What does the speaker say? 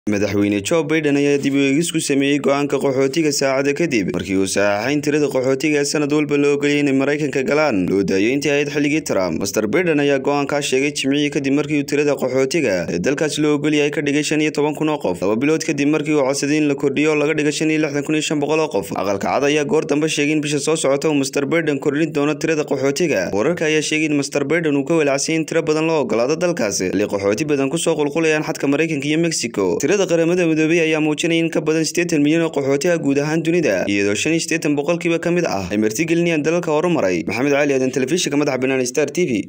madaxweyne jo baiden ayaa dib u eegis ku sameeyey go-aanka qaxootiga saacada kadib markii uu saxaxayn tirada qaxootiga ee sanad walba la ogoliyay inay maraykanka galaan loo daayay intii ahayd xilligii trump master baiden ayaa go-aankaa sheegay jimcihii kadib markii uu tirada qaxootiga ee dalkaas loo ogolyahay ka dhigay shan iyo toban kun oo qof laba bilood kadib markii uu codsaday in la kordhiyo oo laga dhigay shan iyo lixdan kun iyo shan boqol oo qof aqalka cad ayaa goor dambe sheegay in bisha soo socota uu master baiden kordhin doono tirada qaxootiga wararka ayaa sheegay in master baiden uu ka walacsay in tiro badan loo ogolaado dalkaasi xilli qaxooti badan kusoo qulqulayaan xadka maraykanka iyo mexico tirada qaramada midoobey ayaa muujinaya in ka badan siddeetan milyan oo qaxootiha guud ahaan dunida iyadoo shan iyo siddeetan boqolkiiba ka mid ah ay martigelinayaan dalalka horumaray maxamed cali aadan telefishinka madaxa bannaan star t v